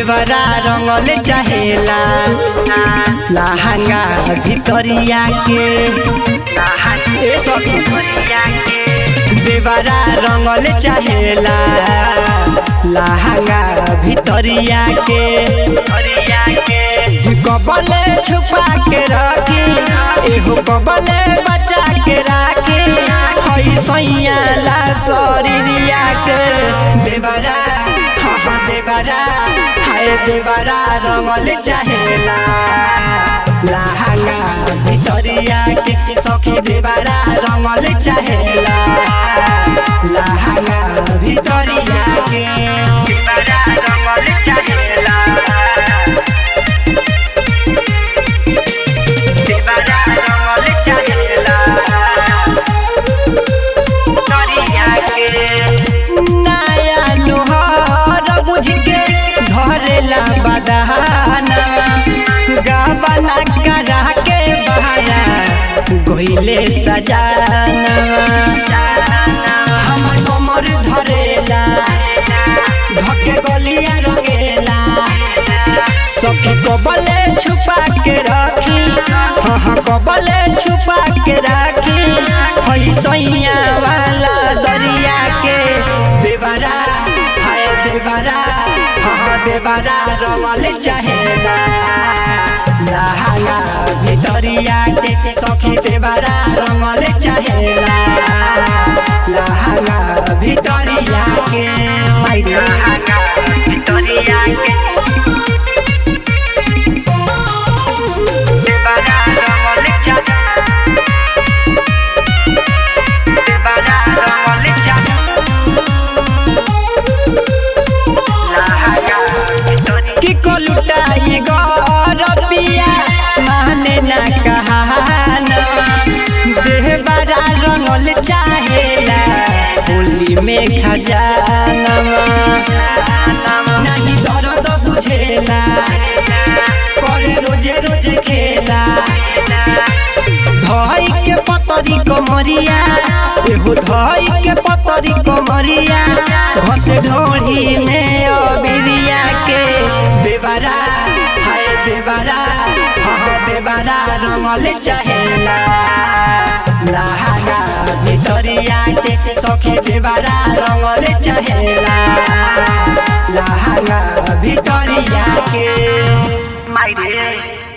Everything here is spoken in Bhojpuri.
देवरा रंगल चाहेला लहंगा भितरिया के ए सखी देवरा रंगल चाहेला लहंगा भितरिया के कबले छुपा के रखी एहो कबले बचा के राखी हई सैया ला शरीरिया के देवरा हाँ हाँ देवरा हाय देवरा रंगल चाहेला लहंगा भितरिया के सखी देवरा रंगल चाहेला लहंगा भितरिया के देवरा रंगल चाहेला देवरा रंगल चाहेला तरिया के नया लोहार बुझ के धरेला बदहाना गावना करा के बहारा गोइले सजाना हमर कमर धरेला धके गलिया रंगेला सखी कबले छुपा के रखी हाँ हाँ कबले छुपा के राखी हई सैया वाला दरिया के देवरा हाय देवरा हाँ हाँ देवरा रमल चाहेला लहंगा भितरिया के सखी देवरा रमल चाहेला लहंगा भितरिया के माइरे लहंगा भितरिया के देवरा रंगल चाहे देवरा रंगल चाहे की को लुटाई गरबिया माने ना कहाना देवरा रंगल चाहेला होली में खजाना नहीं दर्द बुझेला करे रोजे रोजे खेला धई के पतरी कमरिया एहो धई के पतरी कमरिया घस ढोढ़ी में अबिरिया के देवरा हाय देवरा हाँ देवरा रंगल चाहेला लहंगा भितरिया के सखी देवरा रंगल चाहेला लहंगा भितरिया के माइरे